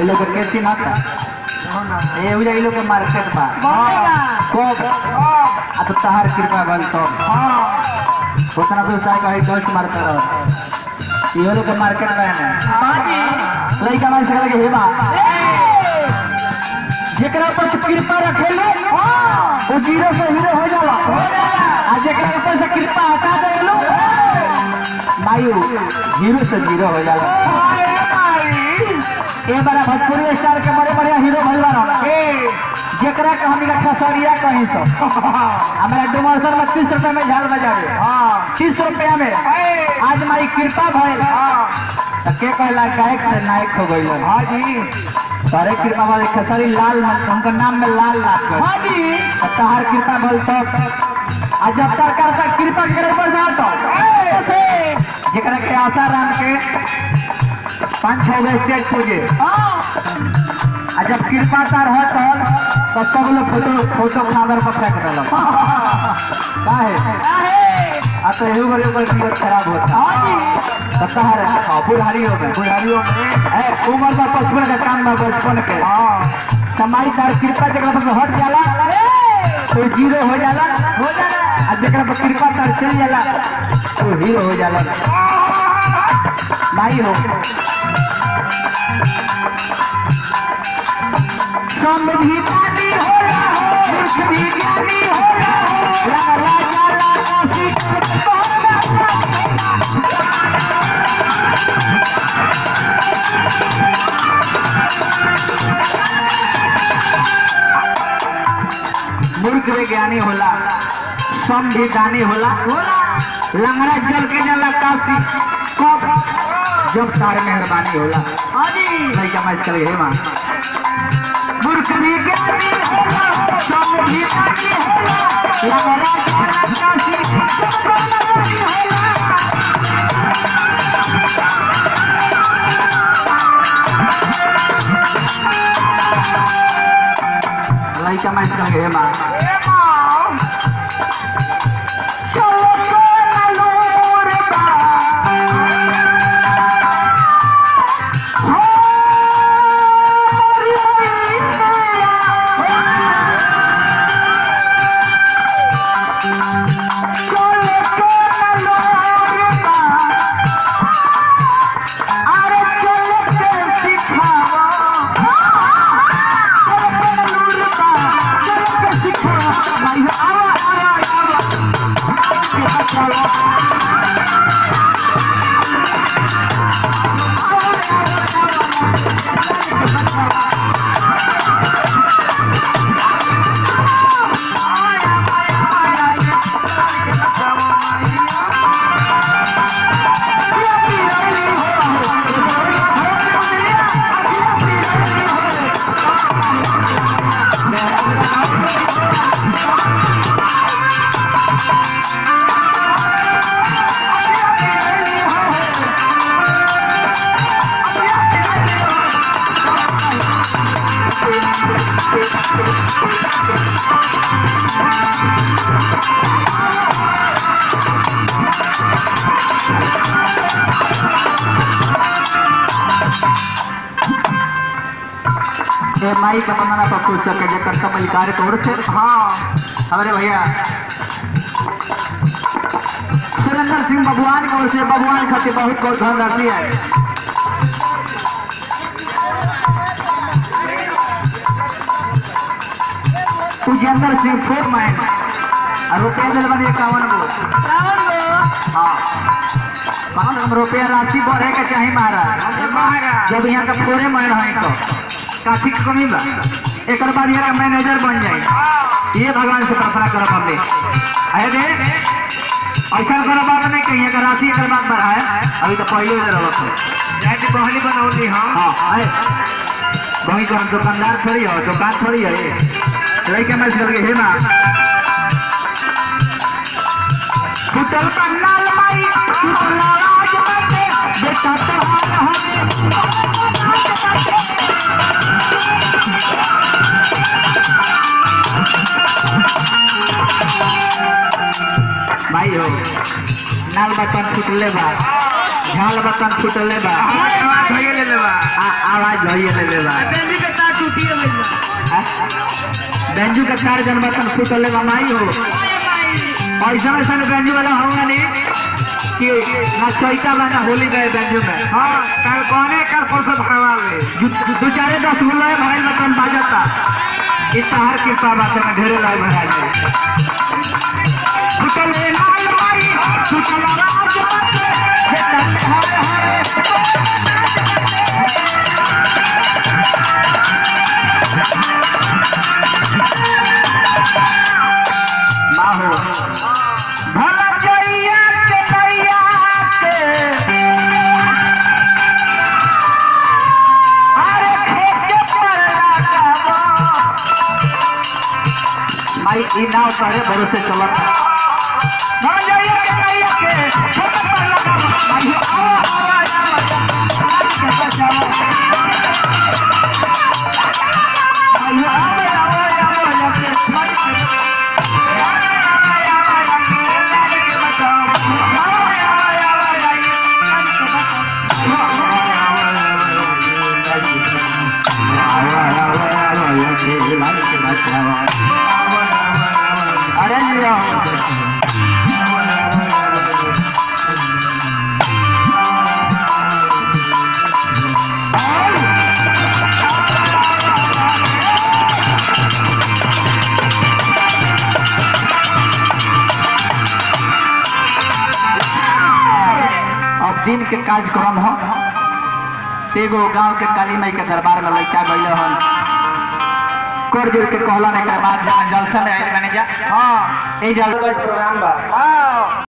ओइ लोग के केसी ना था ए उजा लोग के मार्केट बा कब आ तो तहार कृपा भल सब उतना तो साहब कहे दोस्त मारता रह इहो लोग के मार्केट बा ना लइका मार सकला के हेबा जेकरा पर तू कृपा रखेले वो जीरो से हीरो हो जाला आ जेकरा ऊपर से कृपा हटा देलो मायू हीरो से जीरो हो जाला ए बारा भोजपुरी स्टार के बड़े बड़े हीरो भइल बारा जेकरा के हम खसरिया कहीं सो हमारा डुमरसर में तीस रुपए में झाल बजावे तीस रुपया में आज माई कृपा भइल तो के कहला गायक से नायक हो गइल हाँ जी तारे कृपा वाले खसरी लाल मन- उनका नाम में लाल लाल कर हाँ जी तहार कृपा भइल तब आ जब तक करता कृपा करे पर जातो जेकरा के आशा राम के पाँच छह गो स्टेज पूजे आ जब कृपा तार होत हल तो सब लोग फोटो फोटो खादर पर फेंक देलक काहे आ तो एहू बड़े बड़े तबीयत खराब होता तो कहा रे हाँ, बुढ़ारियों में बुढ़ारियों में ए उम्र का बचपन का काम में बचपन के कमाई तार कृपा जगह पर हट जाला तो जीरो हो जाला हो जाला आ जगह पर कृपा तार चल जाला तो हीरो हो जाला भाई हो संविधानी होला मूर्ख भी ज्ञानी होला लगा जाला काशी मूर्ख भी ज्ञानी होला सम भी दानी होला लंगड़ा जल के जाला काशी कब जब तार मेहरबानी होला लइका मैच कर हे मां मूर्ख भी ज्ञानी होला सम भी दानी होला लंगड़ा जाला काशी जब तार मेहरबानी होला लइका मैच कर हे मां चलो कोना लोर बा हो मोरी मैया चलो कोना लोर बा अरे चलो के सिखावा चलो कोना लोर बा चलो के सिखावा भाई आवा आवा आवा ये माई का बनाना पर कुछ सके जे करता मलिकार तोड़ से हाँ हमारे भैया सुरेंद्र सिंह भगवान की ओर से भगवान खातिर बहुत बहुत धनराशि है उजेंद्र सिंह फोर माइन और रुपया दिल बनी इक्यावन गो हाँ कौन हम रुपया राशि बढ़े के चाही महाराज जब यहाँ का फोरे माइन है तो काफी कमी बा एक बाद यहाँ का मैनेजर बन जाए ये भगवान से प्रार्थना करब हमने आए दे ऐसा करो बात नहीं कहीं का राशि एक बात बढ़ाए अभी तो पहले ही रहो तो बहनी बनौली हाँ हाँ आए वही को हम दुकानदार थोड़ी हो दुकान थोड़ी है लड़के मैं करके हे ना फुटल पंडाल माई फुटल राज बाटे बेटा तो भाई हो नाल बटन फुटले बा झाल बतन फुटले बा आवाज भइए ले लेबा आ- आवाज भइए ले बा बेली के तार टूटिए गइल बा बेंजू के चार जन बतन फुटले बा माई हो ऐसा ऐसा बेंजू वाला होगा नहीं कि ना चैता बा ना होली गए बेंजू में हां कल कोने कल परसों भगवान में दू- दू चारे दस गुल्ला है भाई बतन बाजता इस तहार के बात में ढेरे लाए भरा जाए फुटले लाल माई फुटला राज बाटे हे तन हरे हरे माहो भला जइया के करिया के अरे खेके पर लगावा माई ई नाव करे भरोसे चलत भला जइया के करिया के खेके पर लगावा माई आवा आवा आवा के बचावा माई आवा आवा आवा के माई के अरे लिया अब दिन के कार्यक्रम हो एगो गांव के काली माई के दरबार में लड़का गइल हन कर जोड़ के कहला ने के बाद जहाँ जलसा में आइल बने जा हां ए जल प्रोग्राम बा हां